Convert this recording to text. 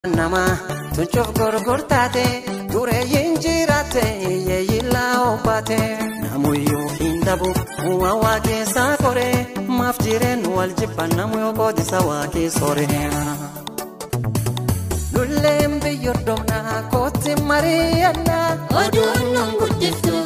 nama tuncuuf gurgurtaate dureeyyiin jiraatte yeeyilaa obbaate namuyyuu hin dhabu waa waa keessaa kore maaf jireen wal jibban namu yoo qootisa waa keessore. Lulleen biyyooddomnaa kootti mari'annaa Oduun nun guddiftu